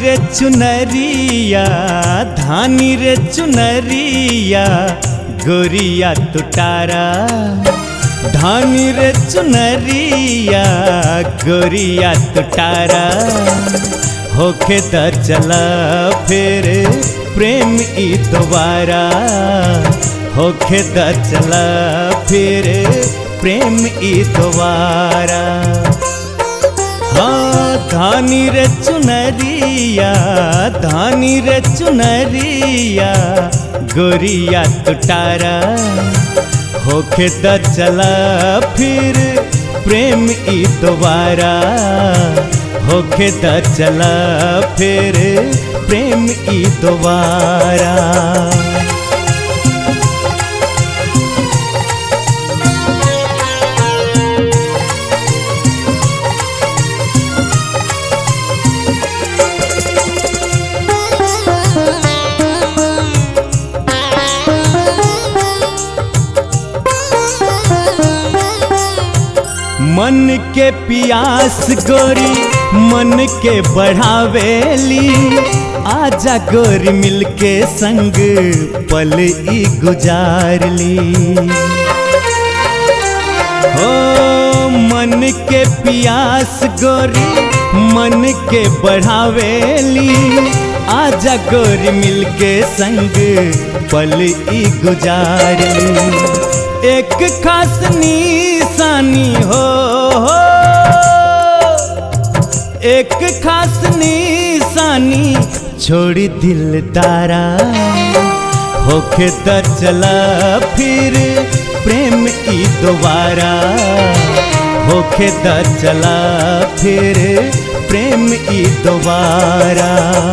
रे चुनरिया धानी रे चुनरिया गोरिया तुटारा धानी रे चुनरिया गोरिया तुटारा होके द चला फिर प्रेम ई दोबारा होके द चला फिर प्रेम ई दोबारा हाँ धानी रे चुनरिया धानी रे चुनरिया गोरिया तुटारा होके द चला फिर प्रेम ई दोबारा होके द चला फिर प्रेम ई दोबारा मन के पियास गोरी मन के बढ़ावेली आजा गोरी मिलके संग पल ई गुजार ली हो मन के पियास गोरी मन के बढ़ावेली आजा गोरी मिलके संग पल ई गुजार ली एक खास निशानी हो, हो एक खास निशानी छोड़ी दिल तारा होके द चला फिर प्रेम ई दोबारा होके द चला फिर प्रेम ई दोबारा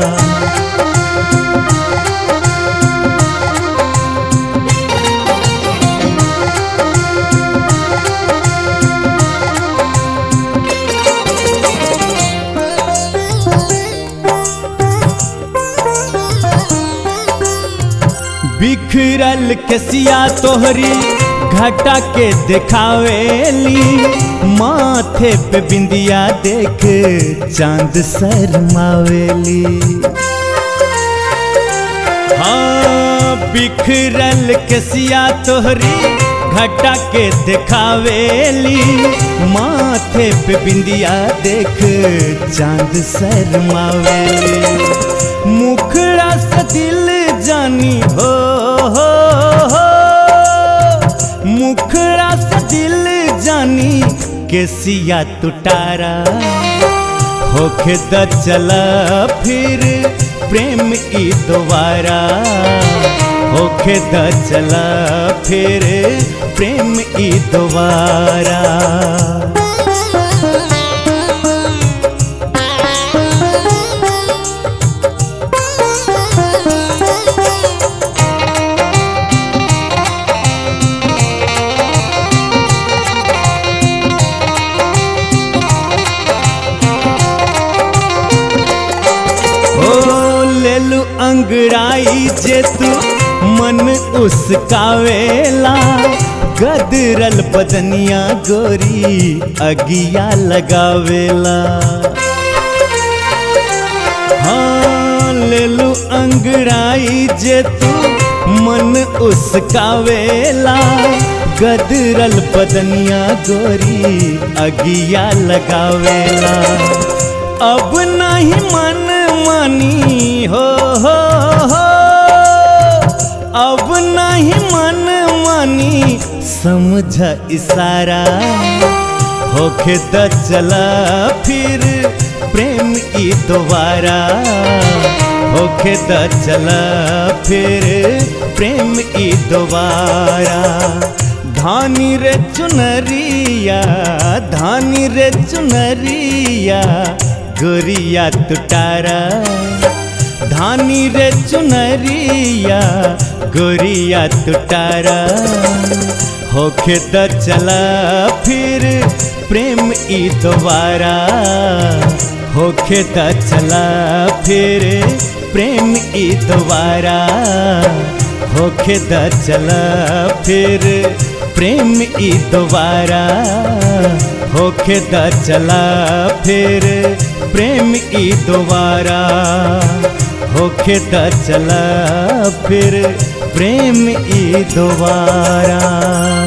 बिखरल कसिया तोहरी घटा के दिखावेली माथे पे बिंदिया देख चांद शरमावेली हाँ बिखरल कसिया तोहरी घटा के दिखावेली माथे पे बिंदिया देख चांद शरमावेली मुखड़ा से दिल जानी हो, हो, हो मुखड़ा से दिल जानी केसिया तुटारा होके द चला फिर प्रेम ई दोबारा होके द चला फिर प्रेम ई दोबारा लेलू अंगड़ाई जे तू मन उसकावेला गदरल बदनिया गोरी अगिया लगावेला हाँ लेलू अंगड़ाई जे तू मन उसकावेला गदरल बदनिया गोरी अगिया लगावेला अब नहीं मन मानी हो, हो, हो अब नहीं मन मानी समझ इशारा होके द चला फिर प्रेम ई दोबारा होके द चला फिर प्रेम ई दोबारा धानी रे चुनरिया धानी रे चुनरिया गोरिया तुटारा धानी रे चुनरिया गोरिया तुटारा होके द चला फिर प्रेम ई दोबारा होके द चला फिर प्रेम ई दोबारा होके द चला फिर प्रेम ई दोबारा होखे द चला फिर प्रेम ई दोबारा होखे द चला फिर प्रेम ई दोबारा